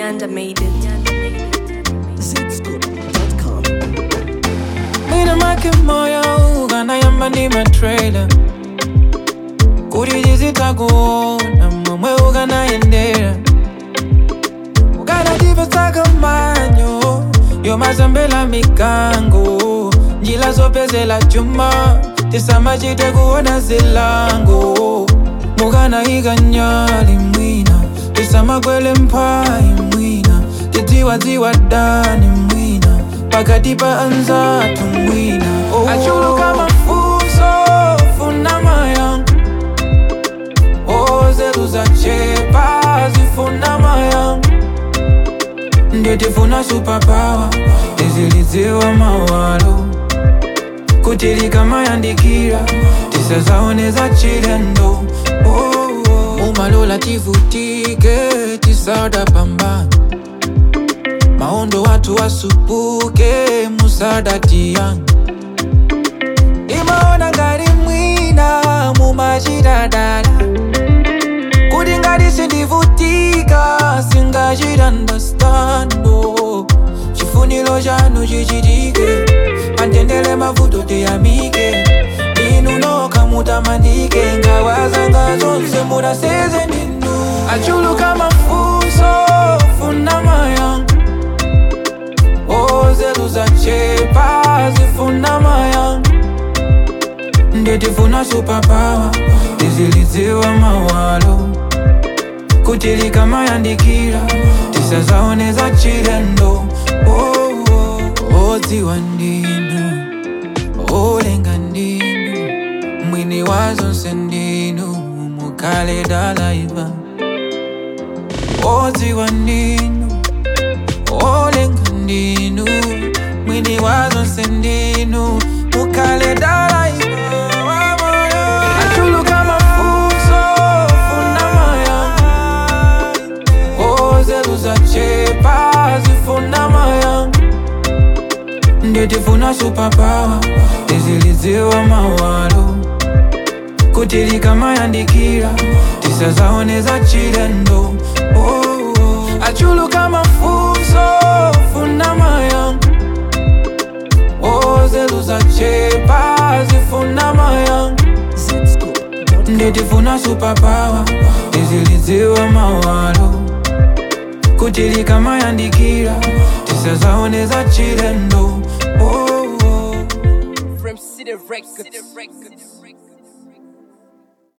Nyanda made it. Zscoop.com. Mwina make moyo ukanayamba ndi matrailer kuti tizitakuona momwe ukanayendera ukanatipetsaka manyo yomazambela mikango njila zopezela chuma tisamachite kuona zilango mukanayika nyali mwina tisamakwele mphayi mwina tidziwadziwa dani mwina pakati pa anzathu mwina oh. achuluka mafunso funa mayango ozetu zachepa zifuna mayango ndio tifuna superpower tizilidziwa mawalo kuti likamayandikira tisazaoneza chilendo oh, oh. umalola tivutike tisada pambana maondo watu wasupuke musada tiyani imaona ngati mwina mumachitadala kuti ngati sindivutika singachitandastando chifuniro chanu chichitike pandendele mavuto tiyamike inu nokha mutamandike ngawazanga zonse munaseze ndinu achuluka mafunso funa mayango ozetu zachepa zifuna mayango ndetifuna superpower tizilidziwa mawalo kuti likamayandikira tisazaoneza chilendo oh, oh. odziwa ndinu olenga ndinu mwini wa zonse ndinu mukale dalaiva odziwa ndinu olenga ndinu mwini wa zonse ndinu mukale dalaiva achuluka mafunso funa mayango ozetu zachepa zifuna mayango ndetifuna superpower tizilidziwa mawalo kuti likamayandikira tisazaoneza chilendo oh, oh. achuluka mafunso funa mayango ozetu zachepa zifuna mayango Zscoop.com. ndetifuna superpower tizilidziwa mawalo kuti likamayandikira tisazaoneza chilendo oh, oh. From City Records.